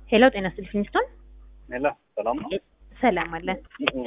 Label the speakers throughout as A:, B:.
A: ሄሎ ጤና ይስጥልኝ ፊኒስቶን
B: ሄሎ ሰላም ነው?
A: ሰላም አለን።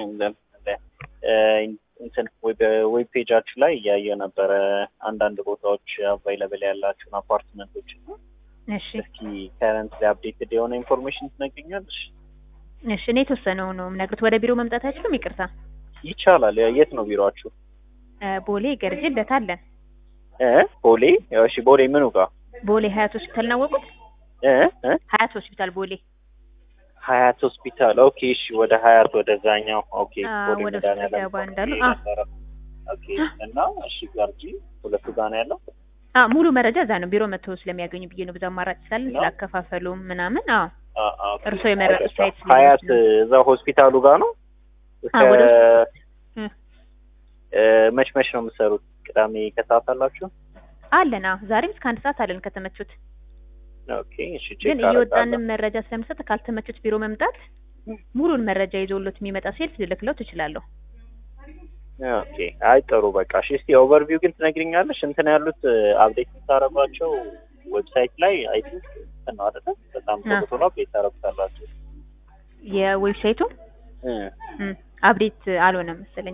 B: እንትን ዌብ ፔጃችሁ ላይ እያየ ነበረ አንዳንድ ቦታዎች አቫይለብል ያላችሁን አፓርትመንቶች ነው።
A: እሺ
B: እስኪ ከረንት ላይ አፕዴትድ የሆነ ኢንፎርሜሽን ትነግኛለሽ?
A: እሺ እኔ የተወሰነው ነው የምነግሩት። ወደ ቢሮ መምጣት አይችሉም? ይቅርታ
B: ይቻላል። የት ነው ቢሮአችሁ?
A: እ ቦሌ ገርጂ ልደታ አለን።
B: እ ቦሌ እሺ፣ ቦሌ ምኑ ጋር?
A: ቦሌ ሀያት ሆስፒታል ናወቁት?
B: እ እ
A: ሀያት ሆስፒታል ቦሌ
B: ሀያት ሆስፒታል። ኦኬ እሺ፣ ወደ ሀያት ወደዛኛው። ኦኬ
A: አ፣
B: ቦሌ
A: ወደ
B: መድኃኒዓለም
A: ገባ እንዳሉ
B: ኦኬ
A: አ
B: ነበረ። ኦኬ እና እሺ፣ ገርጂ ሁለቱ ጋር ነው ያለው።
A: አ ሙሉ መረጃ እዛ ነው ቢሮ መጥተው ስለሚያገኙ ብዬ ነው። ብዙ አማራጭ ስላለን
B: ነው?
A: ስላከፋፈሉም ምናምን። አዎ
B: አ አ ኦኬ።
A: እርስዎ የመረጡት ሳይት ስለሆነ
B: ሀያት
A: ነው።
B: እዛ ሆስፒታሉ ጋር ነው።
A: አ ወደ እ
B: እ መች መች ነው የምትሰሩት? ቅዳሜ ከሰዓት አላችሁ?
A: አለን። አዎ ዛሬም እስከ አንድ ሰዓት አለን ከተመቹት።
B: ኦኬ እሺ። ቼክ
A: ግን
B: አደርጋለሁ።
A: እየወጣንም መረጃ ስለምሰጥ ካልተመቹት ቢሮ መምጣት ሙሉን መረጃ ይዞሎት የሚመጣ ሴልስ ልልክለው ትችላለሁ።
B: ኦኬ አይ ጥሩ በቃ እሺ። እስቲ ኦቨርቪው ግን ትነግሪኛለሽ? እንትን ያሉት አፕዴት የምታደርጓቸው ዌብሳይት ላይ አይ ቲንክ እንትን ነው አይደለ? በጣም ቶሎ
A: አ።
B: ቶሎ አፕዴት ታደርጉታላችሁ።
A: የዌብሳይቱ
B: እ
A: እም፣ አፕዴት አልሆነም መሰለኛ።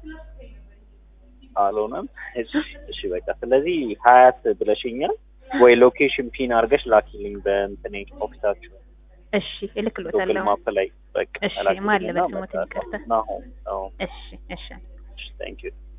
B: አልሆነም። እሺ እሺ በቃ ስለዚህ ሀያት ብለሽኛል ወይ ሎኬሽን ፒን አድርገሽ ላኪልኝ በእንትን ኦፊሳችሁ
A: እሽ
B: ጉግል
A: እልክሎታለሁ።
B: ማፕ ላይ በቃ
A: እሺ፣
B: ላኪልኝና
A: ማን ልበል ስሞትን
B: እመጣለሁ።
A: ይቅርታ።
B: ናሆም ናሆም።
A: እሺ እሺ
B: እሺ ታንክ ዩ